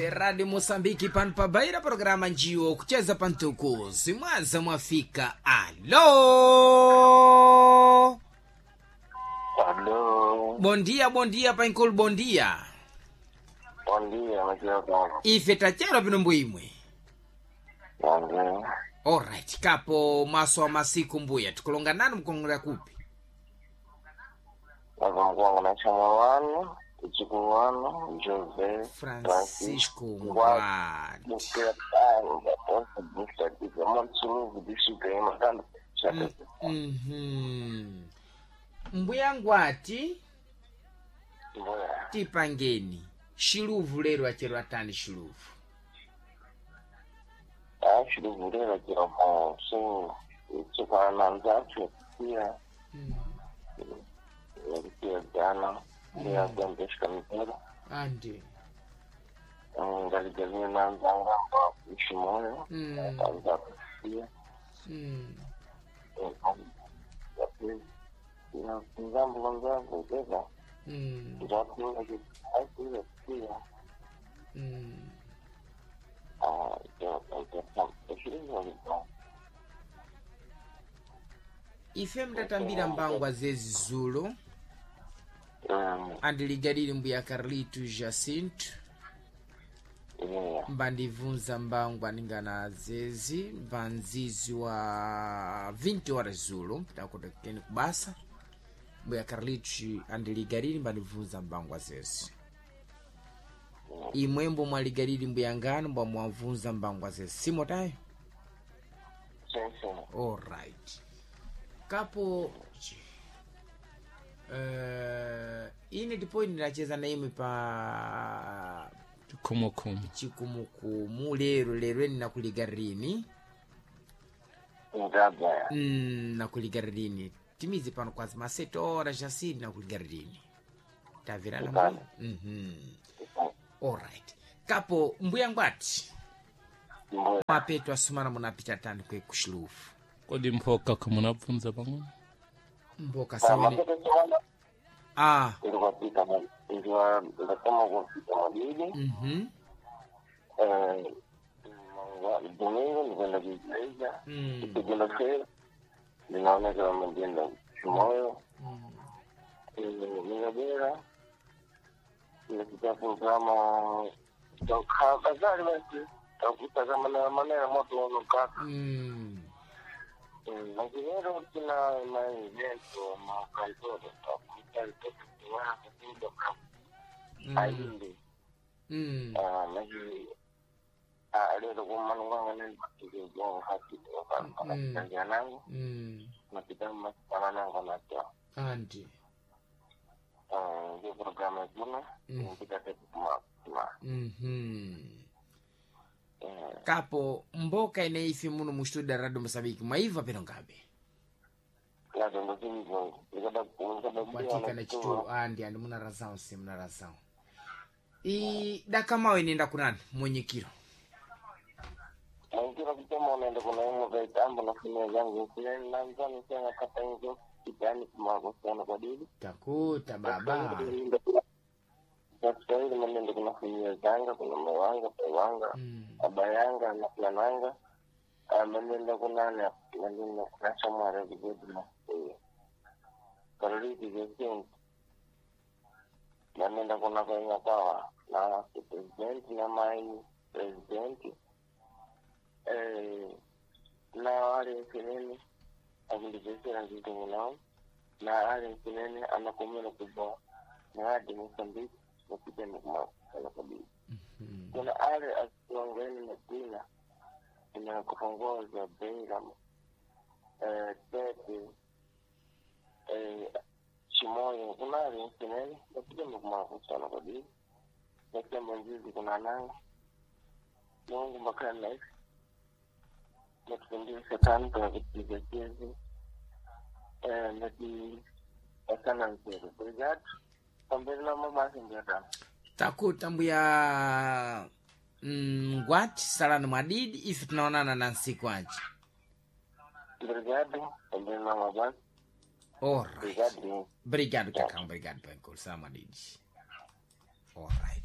radio moçambique pano pabaira programa njiwo kucheza pantuku simwaza mwafika alo Alô, bom dia bom dia painkulu bom dia bom dia, Matheus Paulo. ife tachera pino mbwimwe Bom dia. alright kapo maso wa masiku mbuya tikulonga nani mkulongera kupi Nós vamos com a chama Wano, Ichiku Wano, José, francisco Ngwadi. ngwadi Bukiratanga, Posta Administrativa, Montsuluvu, Distrito ya Matanda, Chate. Mhm. mbuya ngwati Mboya. tipangeni xiluvu lero achero atani xiluvu Acho que o Gureira aqui, ó, sim, tipo, a Nanzacho, Pia, Pia Gana, Pia Gambes Camiseira, andi Ngaligalinha Nanzanga, Ishimoyo, Mm. Nanzacho, Pia, Mm. nzambo nzambo beba Mm. nzapinga ke ayikule pia Mm. ah yo yo yo yo ife mdatambira mbangwa zezi zulo um andiligalili mbuya carlito jacinto yeah mbandivunza mbangwa ningana zezi mbanzizi wa 20 horas zulo takutekeni kubasa mbuya carlito andiligalili mbandivunza mbangwa zezi imwembo mwaligalili mbuya ngano mbwa mwavunza mbangwa zezi simotayo sim sim alright kapo uh, ine ndipo ndinacheza na imwe pa kumukumu chikumukumu lero lero eni nakuligarini ngaba mm, nakuligarini timizi pano kwazi maseto horas jasini nakuligarini tavirana Mkana. mbuya mm-hmm. alright kapo mbuya ngwati mboya mapeto asumana munapita tani kwe kushilufu kodi mphoka kamunabvunza pang'ono mboka sawene mapeto sana ah ilikuwa pita ndio ndakama kupita madidi mhm eh domingo nikaenda kuiga mm. kipigilo kile ninaona kama mjenda Shimoyo mm. Ningabera nikitapo kama kadhari basi takutazama na maneno moto unokata Mm. nakivero kina maelezo makaitoto takuta itoto kiwaya katindo Mm. aindi Mm. naki alero kumanunganga nilipatikijong haki tokanakitanja nangu Mm. nakitama panananga nacha Andi. ndio programa zima Mm. nikitate kuma kuma Mhm. Kapo mboka inaifi muno mu studio ya Radio Mosambiki mwaiva peno ngabe. yazo ndozimzo nikada nikada Kwatika na chitoro andi andi muna razao si muna razao. I dakamawe nenda kunani mwenyekiro. Naingira kusema unaenda kuna himu za itambo na funia zangu kile nanza nisema kata hizo kitani kumakoseana kwa dili Takuta baba. kwa Kiswahili manendo kuna funia zanga kuna mewanga pewanga Mm. abayanga na plananga manendo kuna na manendo kuna chamara vigodi na karoliti zesinti manendo kuna kwenye kawa na presidenti na mai presidenti eh, na wale mfineni akindivesera nzitongo nao na ale mfineni anakomera kubwa na hadi mosambiki napigana kumakala kabisa Mm. kuna ale akiongeni na jina ina kutongoza beira eh, tete eh, chimoyo kuna ale mfineni napigana kumakala kabisa nasema nzizi kuna nanga mungu mpaka naishi natufundisha tanto ya kupiga chezi eh, nati asana nzuri obrigado também na mamasa ngiatana Takuta mbuya mm, ngwati salani mwadidi ife tunaonana na nsiku aji. obrigado também na mamasa Alright. obrigado Obrigado, Cacão. Obrigado, Pancol. Salam, Adidi. Alright.